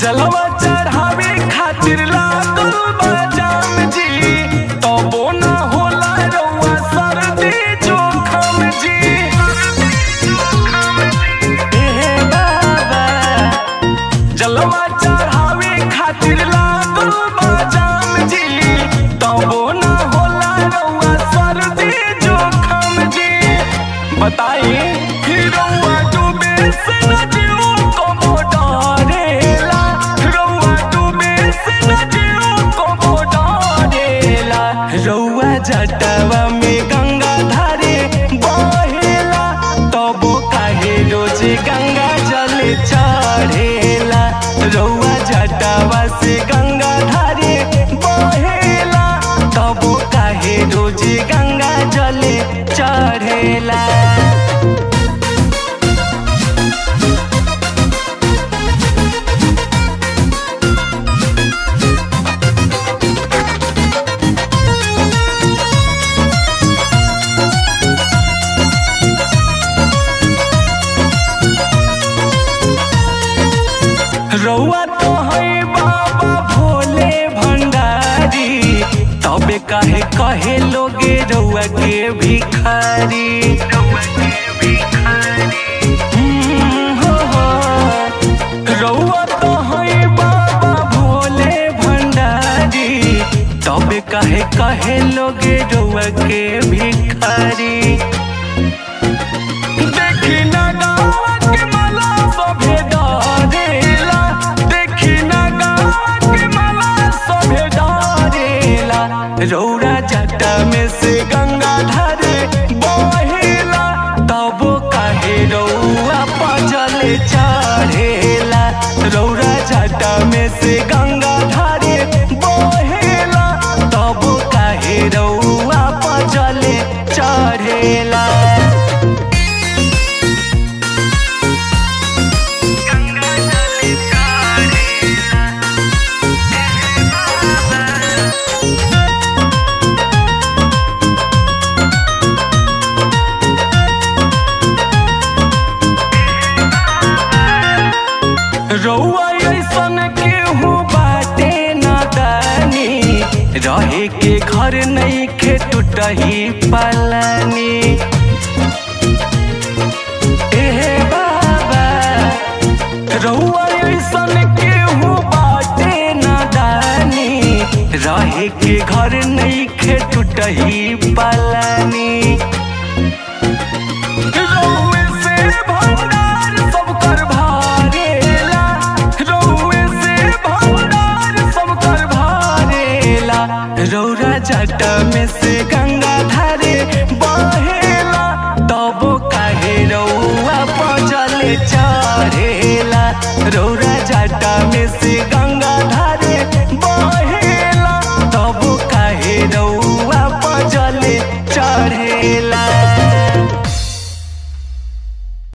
जलवा चढ़ावे खातिर लागल बा जाम जी तबो ना होला रउआ सर्दी जोखम जी ए बाबा जलवा चढ़ावे खातिर लागल बा जाम जी तबो ना होला रउआ सर्दी जोखम जी बताई रउआ डूबे से न जीव को डरेला रउआ डूबे से न जीव को डरेला रउआ जटवा में गंगा धारे बहेला तबो काहे रोज गंगा जल चढ़ेला रउआ जटवा से गंगा धारे बहेला तबो काहे रोज गंगा जल चढ़ेला रउआ तो है बाबा भोले भंडारी तबे काहे कहे लोगे रउआ के भिखारी हम्म, हो, हो। रउआ तो है बाबा भोले भंडारी तबे काहे कहे लोगे रउआ के भिखारी देखी ना गावा के माला सभे डरेला देखी ना गावा के माला सभे डरेला रौरा जटा में से गंगा धारे बहेला तबो काहे रउआ पजल चढ़ेला रौरा जटा में से गंगा धारे बहेला तबो काहे रउआ पजल चढ़ेला रउआ ऐसन केहू बाटे नादानी रहे के घर नहीं खे टूटही पलानी ए बाबा रउआ ऐसन केहू बाटे नादानी रहे के घर नहीं खे टूटही पलानी